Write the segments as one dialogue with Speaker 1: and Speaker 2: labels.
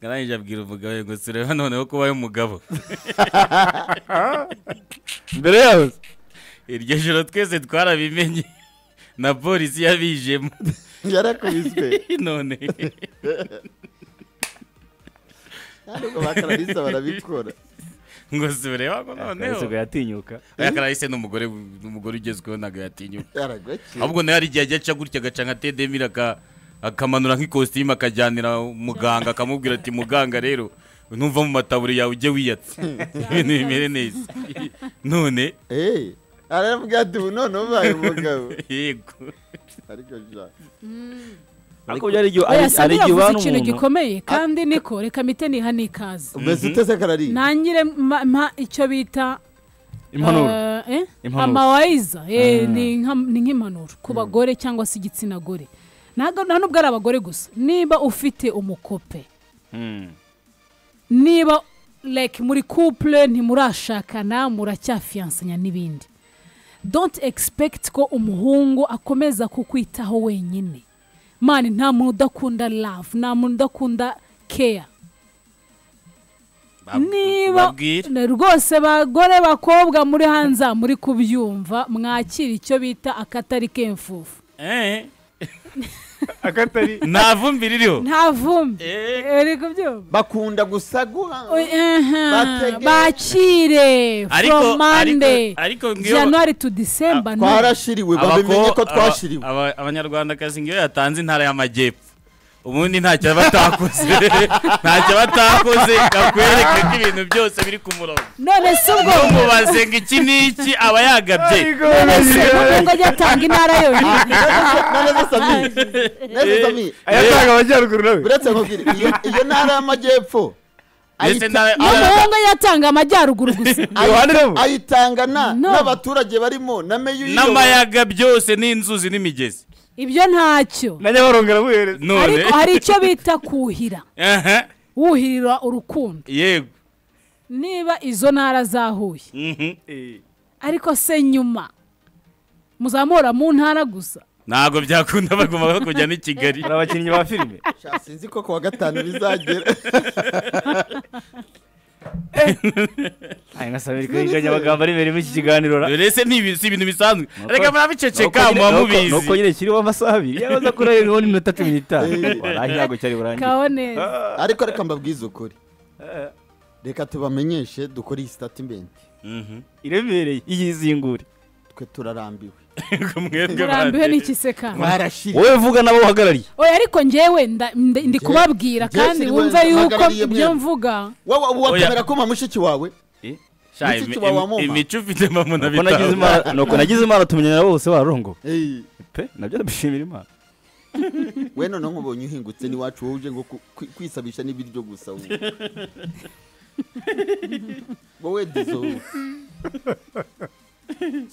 Speaker 1: arangije abwira umugabo we ngo tureba noneho kuba umugabo
Speaker 2: mbere yawe
Speaker 1: iryo joro twese twarabimenye na polisi yabijemo
Speaker 2: yarakubiswe
Speaker 1: none
Speaker 2: kandi ubwo bakararisita barabikora
Speaker 1: ngo tureba ngo noneho
Speaker 3: ntabwo yatinyuka
Speaker 1: aya karahise ni umugore n'umugore ugezweho ntabwo yatinyuka
Speaker 2: yaragakira
Speaker 1: ahubwo nawe hari igihe ajya aca gutya agaca nka tedemira aka- akamanura nk'ikositimu akajyanira muganga akamubwira ati muganga rero ntumva mu mataburi yawe ujye wiyatse ibintu bimere neza none
Speaker 2: eee aravuga ati ubu none ubaye umugabo
Speaker 1: yego
Speaker 2: ariko ja
Speaker 3: ariko byari igihe
Speaker 4: oya
Speaker 3: ari- ari
Speaker 4: sami
Speaker 3: igihe
Speaker 4: yavuze
Speaker 3: ubana
Speaker 4: ikintu
Speaker 3: umuntu
Speaker 4: gikomeye kandi niko reka mpite niha n'ikaze
Speaker 2: mbese utese karari
Speaker 4: ntangire mpa mpa icyo bita
Speaker 3: impanuro
Speaker 4: eh, eh,
Speaker 3: Impanuro.
Speaker 4: amawayiza eh,
Speaker 3: Ah.
Speaker 4: ni nka- ni nk'impanuro ku bagore cyangwa se igitsina gore ntabwo nta nubwo ari abagore gusa niba ufite umukope
Speaker 3: Hmm.
Speaker 4: niba like muri couple ntimurashakana muracyafiyansanya n'ibindi don't expect ko umuhungu akomeza kukwitaho wenyine mani nta muntu udakunda love nta muntu udakunda care
Speaker 1: Bab-
Speaker 4: niba
Speaker 1: babwire
Speaker 4: Ne- rwose bagore bakobwa muri hanze aha muri kubyumva mwakira icyo bita akatari k'imfufu
Speaker 1: Eh,
Speaker 3: akatari
Speaker 1: nta vumbi ririho
Speaker 4: nta vumbi
Speaker 1: Eh,
Speaker 4: Eh, uri kubyumva
Speaker 2: bakunda gusa guha
Speaker 4: Oy, aha,
Speaker 2: Batege-
Speaker 4: bakire
Speaker 1: ariko
Speaker 4: from monday
Speaker 1: ariko- ariko ngiyo
Speaker 4: januari to december no.
Speaker 2: twarashiriwe babimenye ko twashiriwe
Speaker 1: abanyarwandakazi ngiyo yatanze intara y'amajyepfo ubundi ntacyo batakoze ntacyo batakoze akwereke ko ibintu byose biri ku murongo
Speaker 4: none se ubwo
Speaker 1: umubaze ngo iki ni iki aba yagabye
Speaker 4: none se ubwo ngo ajya atanga intara yonyine
Speaker 2: neza sami neza sami
Speaker 3: ayatanga amajyaruguru nawe
Speaker 2: uretse nkubwira iyo iyo ntara y'amajyepfo
Speaker 1: ndetse
Speaker 2: ayita-
Speaker 1: na-
Speaker 4: n'umuhungu yatanga amajyaruguru gusa
Speaker 3: yohaniramo
Speaker 2: ayitanga na-
Speaker 4: No.
Speaker 2: n'abaturage barimo na meya uyiyoboye.
Speaker 1: n'amayaga byose n'inzuzi n'imigezi
Speaker 4: ibyo ntacyo
Speaker 3: na nyabarongo aramuhereza
Speaker 1: none
Speaker 4: ariko hari icyo bita kuhira
Speaker 1: Aha,
Speaker 4: wuhirira urukundo
Speaker 1: yego
Speaker 4: niba izo ntara zahuye
Speaker 1: mhm.
Speaker 4: ariko se nyuma muzamura mu ntara gusa
Speaker 1: ntabwo byakunda bagomba kujya n'i kigali
Speaker 3: hari abakinnyi ba filime
Speaker 2: Sha, sinzi ko kuwa gatanu bizagera
Speaker 3: aya nka samiri kayiganya amagambo ari imbere muri iki kiganiro ra
Speaker 1: dore se ni ibintu- si ibintu bisanzwe reka murabiceceka
Speaker 3: Nuko nyine- nuko- nuko
Speaker 1: mubamubizi
Speaker 3: nyine kiriho amasaha abiri yabaza kuri ayo n'iminota cumi n'itanu
Speaker 2: Eh.
Speaker 3: waraye ntabwo cyari burangire
Speaker 4: kaho neza
Speaker 2: ariko reka mbabwize ukuri reka tubamenyeshe dukore iyi sitatimenti
Speaker 3: iremereye iyizingure
Speaker 2: twe turarambiwe
Speaker 4: turambiwe n'ikisekano
Speaker 2: twarashiriwe
Speaker 3: wowe vuga nabo uhagarariye
Speaker 4: oya ariko njyewe nda- nda- ndi
Speaker 2: Njye-
Speaker 4: kubabwira
Speaker 2: njye
Speaker 4: kandi
Speaker 2: siriwe
Speaker 4: wumva yuko
Speaker 2: mpagarariye
Speaker 4: ibyo
Speaker 2: mwebwe.
Speaker 4: mvuga
Speaker 2: wowe ubu
Speaker 1: Oya.
Speaker 2: wakwemera kuma mushiki wawe Niki kiba wamuma?
Speaker 1: imico ufite mpamvu na
Speaker 3: nuko
Speaker 1: bitanu
Speaker 3: nagize imana nuko nagize imana tumenyana bose barongo
Speaker 2: Hey,
Speaker 3: pe nabyo ndabishimira imana
Speaker 2: we none nkubonye uhingutse n'iwacu wowe uje ngo ku- kwi- kwisabisha n'ibiryo gusa wowe wowe dizo wowe.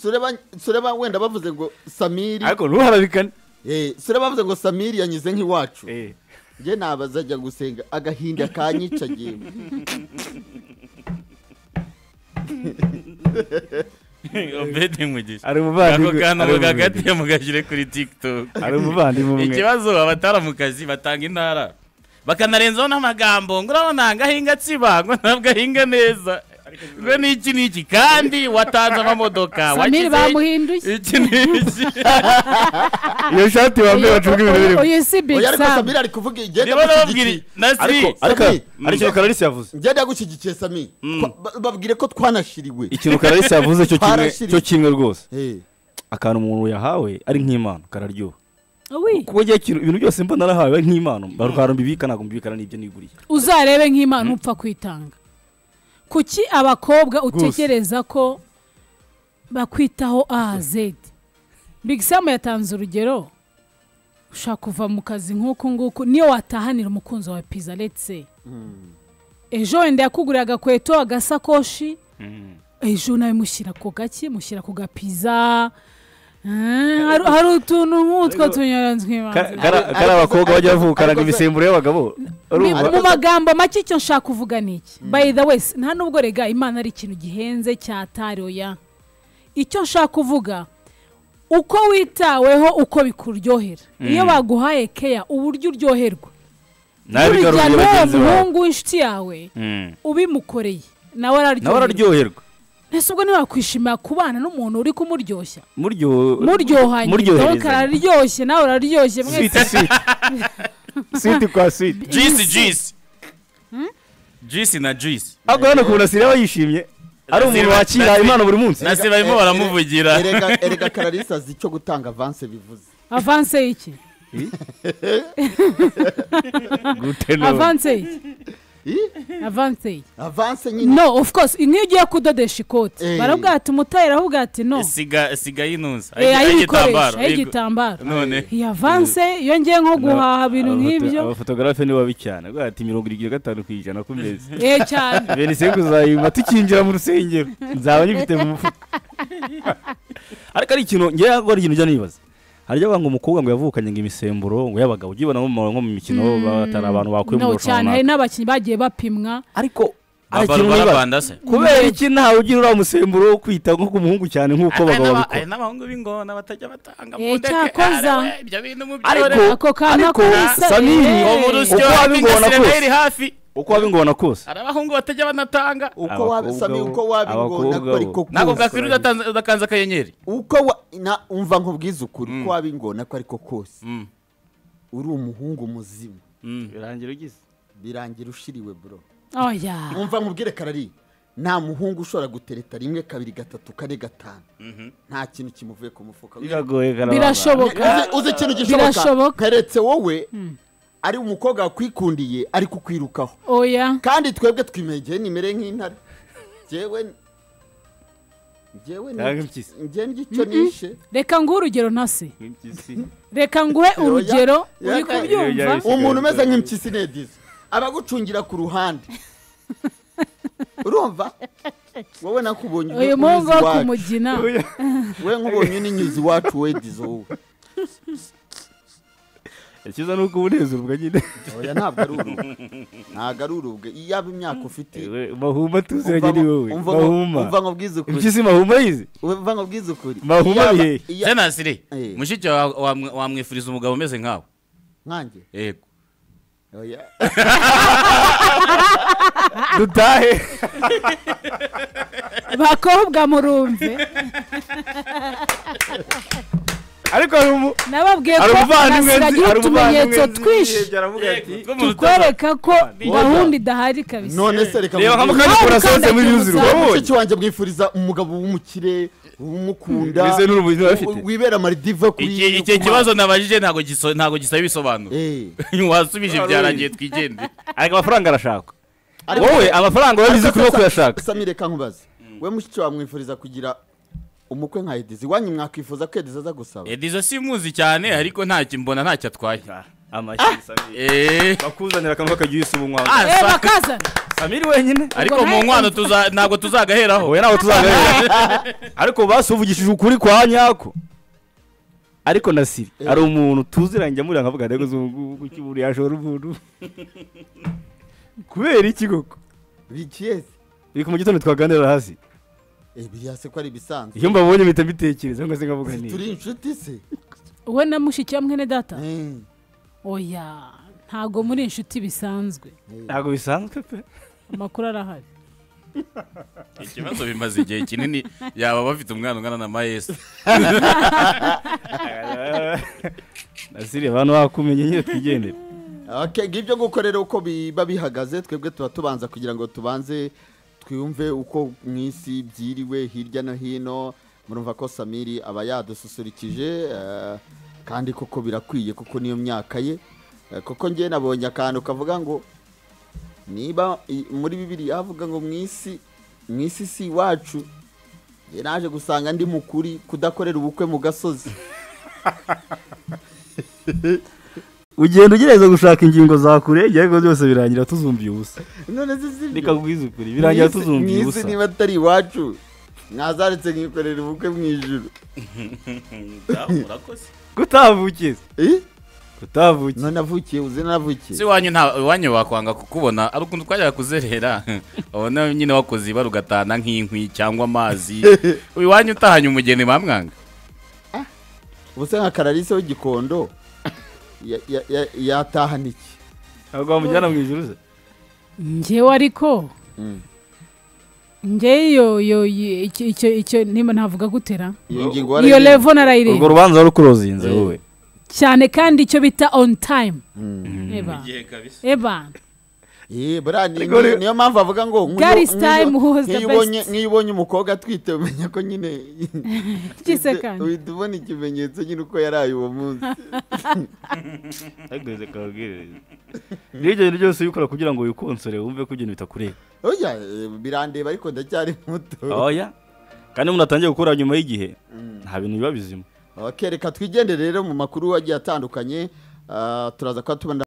Speaker 2: Sureba- sureba wenda bavuze ngo samiri
Speaker 3: ariko ntuharabikane
Speaker 2: Eh, sureba bavuze ngo samiri yanyuze nk'iwacu
Speaker 3: Eh.
Speaker 2: njye nabaza ajya gusenga agahinda kanyicagiye
Speaker 1: obedi mugisha
Speaker 3: ari
Speaker 1: ako
Speaker 3: umuvandimwe
Speaker 1: kantu
Speaker 3: ari umuvandimwe.
Speaker 1: mugakatiye mugashyire kuri tiktok
Speaker 3: ari umuvandimwe umwe
Speaker 1: ikibazo abatara mu kazi batanga intara bakanarenzaho n'amagambo ngo urabona ngo ahinga atsiba ngo ntabwo ahinga neza ngo n'iki n'iki kandi watanze amamodoka
Speaker 4: samiri
Speaker 1: wakize
Speaker 4: bamuhinduye
Speaker 1: iki n'iki
Speaker 3: iyo shati wambaye bacunga ibintu birimo
Speaker 4: uyu si big
Speaker 2: oya ariko
Speaker 4: sam
Speaker 2: samiri ari kuvuga igihe
Speaker 1: niba nababwira
Speaker 2: ndamushyigikiye
Speaker 1: na si
Speaker 3: ariko ariko
Speaker 2: Samir.
Speaker 3: ariko kararisi yavuze
Speaker 2: njye ndagushyigikiye samiri Twa- ba- babwire ko twanashiriwe
Speaker 3: ikintu kararisi yavuze cyo kimwe
Speaker 2: Twarashiriwe.
Speaker 3: cyo kimwe rwose
Speaker 2: Eh.
Speaker 3: akantu umuntu yahawe ari nk'impano kararyoha
Speaker 4: Uwi,
Speaker 3: kuba njye ikintu ibintu byose mba narahawe ari nk'impano mbarwara mbibika ntabwo mbibikana n'ibyo niguriye
Speaker 4: uzarebe nk'imana upfa kwitanga kuki abakobwa utekereza ko bakwitaho ahazedi big sam yatanze urugero ushaka kuva mu kazi nk'uku nguku niyo watahanira umukunzi wawe piza letse ejo wenda yakuguriye agakweto agasakoshi ejo nawe mushyira ku gaki mushyira ku gapiza Eh, hari hari utuntu nk'utwo tunyuranywa
Speaker 3: kari abakobwa bajya bavukaranga imisemburo y'abagabo
Speaker 4: Mu-
Speaker 3: urumva
Speaker 4: mu magambo make icyo nshaka kuvuga ni iki by the way nta nubwo rega imana ari ikintu gihenze cyataroya icyo nshaka kuvuga uko witaweho uko bikuryohera iyo baguhaye keya uburyo uryoherwa
Speaker 3: nabigaruriye
Speaker 4: n'uwo
Speaker 3: bagenzi bawe
Speaker 4: muhungu w'inshuti yawe
Speaker 3: Mm.
Speaker 4: ubimukoreye nawe
Speaker 3: nawe
Speaker 4: araryoherwa
Speaker 3: araryoherwa
Speaker 4: ese ubwo ntiwakwishimira kubana n'umuntu uri kumuryoshya
Speaker 3: Muryo-
Speaker 4: muryohanye donc
Speaker 3: muryoherezanya
Speaker 4: araryoshye nawe uraryoshye
Speaker 5: switi
Speaker 4: mwese
Speaker 5: switi switi kwa switi
Speaker 1: jisi jisi jisi na jisi
Speaker 3: ariko hano kubona siriya yishimye ari umuntu
Speaker 1: Nasiriba-
Speaker 3: wakira
Speaker 1: Nasiriba-
Speaker 3: impano buri munsi
Speaker 1: na se barimo baramuvugira
Speaker 2: erega erega kararisa azi icyo gutanga avanse bivuze
Speaker 4: avanse iki
Speaker 3: gutenura
Speaker 4: avanse iki
Speaker 2: Ih,
Speaker 4: avanse iki
Speaker 2: avanse nyine
Speaker 4: no of course nk'iyo ugiye kudodesha ikoti
Speaker 2: Eh.
Speaker 4: baravuga ati umutayeri aravuga ati no
Speaker 1: siga siga yinuza
Speaker 4: Eh, ayikoresha
Speaker 1: ay'igitambaro, yego.
Speaker 4: ay'igitambaro
Speaker 1: none
Speaker 4: iyi avanse iyo ngiye nko guhaha ibintu nk'ibyo
Speaker 3: abafotogarafe ni babi cyane bwa ati mirongo irindwi na gatanu ku ijana ku meza
Speaker 4: eh cyane
Speaker 3: bene sengu zayima tukinjira mu rusengero nzaba nyifite mu mufuka ariko ari ikintu ngewe ahubwo ari ikintu ujya nibaza harya abantu umukobwa ngo yavukanye ngo imisemburo ngo y'abagabo ujye ubona mu- nko mu mikino batari abantu bakwiye mu
Speaker 4: no cyane
Speaker 3: rushanwa
Speaker 4: hari n'abakinnyi bagiye bapimwa
Speaker 3: ariko ari
Speaker 1: baba
Speaker 3: ikintu nibaza
Speaker 1: barabanda se
Speaker 3: kubera iki ntawe ugira uriya musemburo wo kwita nko ku muhungu cyane nk'uko
Speaker 1: Aya
Speaker 3: abagabo
Speaker 1: n'aba-
Speaker 3: babikora
Speaker 1: aya n'abahungu b'ingona batajya batanga
Speaker 4: Eh,
Speaker 1: mundeke,
Speaker 4: cyakoza.
Speaker 1: arewe, ibyo bintu mubyore
Speaker 3: ariko
Speaker 4: Ako kana
Speaker 3: ariko
Speaker 4: kose,
Speaker 3: samiri
Speaker 4: eh.
Speaker 1: ubu rusyo
Speaker 3: uko waba ingona
Speaker 1: ingasire iri
Speaker 3: kose
Speaker 1: hafi
Speaker 3: uko waba ingona kose
Speaker 1: hari abahungu batajya banatanga
Speaker 2: uko
Speaker 3: Abakobwa
Speaker 2: waba sami
Speaker 3: bo-
Speaker 2: uko waba ingona
Speaker 3: abakobwa bo.
Speaker 2: ariko
Speaker 1: ntabwo
Speaker 2: kose
Speaker 1: bwakwira udatanze- udakanze akanyenyeri
Speaker 2: uko wa na umva nkubwize ukuri uko waba ingona ko ariko kose
Speaker 1: Mm,
Speaker 2: uri umuhungu muzima
Speaker 1: mm.
Speaker 3: birangira ugize
Speaker 2: birangira ushiriwe bro
Speaker 4: oya
Speaker 2: umva nkubwire karari nta muhungu ushobora gutereta rimwe kabiri gatatu kane gatanu nta kintu kimuvuye ku mufuka
Speaker 3: biragoye karabanda
Speaker 4: birashoboka
Speaker 2: Uzi- uzi ikintu
Speaker 4: Birashoboka.
Speaker 2: gishoboka keretse wowe ari umukobwa wakwikundiye ari kukwirukaho
Speaker 4: oya
Speaker 2: kandi twebwe twimegeye nimere nk'intare njyewe njyewe ni-
Speaker 3: Nanga impyisi.
Speaker 2: njye ngicyo nishe
Speaker 4: reka nguhe urugero ntase reka nguhe urugero
Speaker 2: Oya,
Speaker 4: uri
Speaker 2: oya,
Speaker 4: kubyumva
Speaker 3: oya, oya.
Speaker 2: umuntu umeze nk'impyisi nedizo abagucungira ku ruhande urumva wowe nakubonye
Speaker 4: uyu
Speaker 2: unyuze
Speaker 4: muhungu wo
Speaker 2: iwacu.
Speaker 4: kumugina
Speaker 2: we nkubonye uninyuze iwacu we dizo wowe
Speaker 3: ikiza ni uko ubunezero bwagenda
Speaker 2: oya ntabwo ari urubwe ntabwo ari urubwe iyaba imyaka ufite
Speaker 3: mahuma tuziranye ni wowe
Speaker 2: umva ngo- umva
Speaker 3: mahuma
Speaker 2: nkubwize ukuri
Speaker 3: impyisi mahuma yizi
Speaker 2: umva nkubwize ukuri
Speaker 3: Mahuma
Speaker 2: Iyaba-
Speaker 3: bihehe.
Speaker 2: iya-
Speaker 1: senasire
Speaker 2: Eh.
Speaker 1: mushiki wawe wamwe- wamwifuriza umugabo umeze nkawe
Speaker 2: nkanjye
Speaker 1: yego
Speaker 2: oya
Speaker 3: dutahe
Speaker 4: bakobwa murumve
Speaker 3: ariko hari umu
Speaker 4: nababwiye
Speaker 3: hari
Speaker 4: ko
Speaker 3: umuvandimwe nzi
Speaker 4: nasigagira
Speaker 3: hari umuvandimwe
Speaker 4: utumenyetso
Speaker 3: nzi
Speaker 4: twinshi
Speaker 3: yibye, aravuga ati
Speaker 4: tukwereka ko
Speaker 2: Oya.
Speaker 4: gahunda idahari kabisa
Speaker 2: none se reka
Speaker 3: reba nka
Speaker 2: nkubwire-
Speaker 3: mukanya ukora soze muri yuzi
Speaker 4: Nta
Speaker 3: wabonye
Speaker 2: mushiki wanjye bwifuriza umugabo w'umukire umukunda
Speaker 3: mbese n'urubuzi bafite
Speaker 2: w- wibera maridive kuri
Speaker 1: Iki- iki kibazo nabajije ntabwo giso- ntabwo gisaba ibisobanuro
Speaker 2: Eh,
Speaker 1: wasubije byarangiye twigende
Speaker 3: ariko amafaranga arashakwa
Speaker 2: ariko-
Speaker 3: wowe amafaranga urabizi ko urimo kuyashaka
Speaker 2: Sami reka nkubaze we mushiki wamwifuriza kugira umukwe nka edizi iwanyu mwakwifuza ko edizi aza gusaba
Speaker 1: edizo simuzi cyane ariko ntacyo mbona ntacyo atwaye
Speaker 3: amashyi samiri
Speaker 1: Eh.
Speaker 3: bakuzanira akantu k'akagiye usa umunywa
Speaker 1: Ah,
Speaker 4: eh
Speaker 1: saka.
Speaker 4: bakazana
Speaker 3: samiri wenyine
Speaker 1: ariko mu nkwano tuza- ntabwo tuzagaheraho
Speaker 3: wowe ntawe tuzagahera ariko basuvugishije ukuri kwa nyako ariko na siri hari umuntu tuziranye amurira nkavuga ntego z'ubu umuntu yashora umuntu kubera iki koko
Speaker 2: bikiyeze
Speaker 3: biri ku mu gitondo twaganira hasi
Speaker 2: biriya se ko ari ibisanzwe
Speaker 3: iyo mbabonye mpita mbitekereza ngo se nkavuga
Speaker 2: turi
Speaker 3: niba
Speaker 2: inshuti se
Speaker 4: wowe na mushiki wa mwene data
Speaker 2: Eh,
Speaker 4: oya ntabwo muri inshuti bisanzwe
Speaker 3: ntabwo bisanzwe pe
Speaker 4: amakuru arahari
Speaker 1: ikibazo bimaze igihe kinini yaba bafite umwana ungana na mayesi
Speaker 3: na siri abantu bakumenye nyine twigendere
Speaker 2: okay, ngibyo gukorera uko biba bihagaze twebwe tuba tubanza kugira ngo tubanze twumve uko mu isi byiriwe hirya no hino murumva ko samiri aba yadususurikije eh, kandi koko birakwiye kuko niyo myaka ye Eh, kuko ngewe nabonye akantu kavuga ngo niba i- muri bibiri havuga ngo mu isi mu isi si iwacu njye naje gusanga ndi mukuri kudakorera ubukwe mu gasozi
Speaker 3: ugenda ugerageza gushaka ingingo za kure ariko byose birangira tuzumviye ubusa
Speaker 2: none zizibyo
Speaker 3: reka kubwiza ukuri birangira tuzumviye
Speaker 2: mwisi
Speaker 3: ubusa
Speaker 2: niba atari iwacu mwazaretse nkikorera ubukwe mu ijuru
Speaker 3: gutavukiye
Speaker 2: Eh?
Speaker 3: gutavukiye
Speaker 2: none avukiye uzi
Speaker 1: si
Speaker 2: navukiye
Speaker 1: iwanyu nta iwanyu wakwanga kukubona ari ukuntu twajyaga kuzerera ubona nyine wakoze ibara ugatana nk'inkwi cyangwa amazi iwanyu utahanye umugeni bamwanga
Speaker 2: ubuse nka kararisa w'igikondo ya- ya- ya- yatahana iki
Speaker 3: ntabwo wamujyana mu ijuru se
Speaker 4: njyewe ariko njyewe iyo iyo iyo- icyo icyo icyo niba navuga gutera
Speaker 2: iyo ngingo
Speaker 4: iyo
Speaker 2: warayirinze.
Speaker 4: levo
Speaker 3: urwo
Speaker 4: narayirinda
Speaker 3: rubanza wari ukurozinze
Speaker 2: Eh.
Speaker 3: wowe
Speaker 4: cyane kandi icyo bita on time
Speaker 2: Mm.
Speaker 4: eba
Speaker 1: Igihe kabisa.
Speaker 4: eba
Speaker 2: Eh, buriya ni-
Speaker 3: Ariko ni-
Speaker 2: niyo mpamvu avuga ngo nk'iyo-
Speaker 4: That is
Speaker 2: nk'iyo-
Speaker 4: time who was the
Speaker 2: nk'iyo ubonye-
Speaker 4: best.
Speaker 2: nk'iyo ubonye umukobwa atwite umenya ko nyine
Speaker 4: Gise kandi.
Speaker 2: uhita ubona ikimenyetso nyine uko yaraye uwo munsi
Speaker 3: ntagereze kabwiriza niyo ibyo bintu byose ubikora kugira ngo wikonsore wumve ko ibintu bitakureba
Speaker 2: oya eh, birandeba ariko ndacyari muto
Speaker 3: oya kandi umuntu atangiye gukora nyuma y'igihe nta bintu biba bizima
Speaker 2: ok reka twigendere rero mu makuru agiye atandukanye Ah, turaza kuba tubona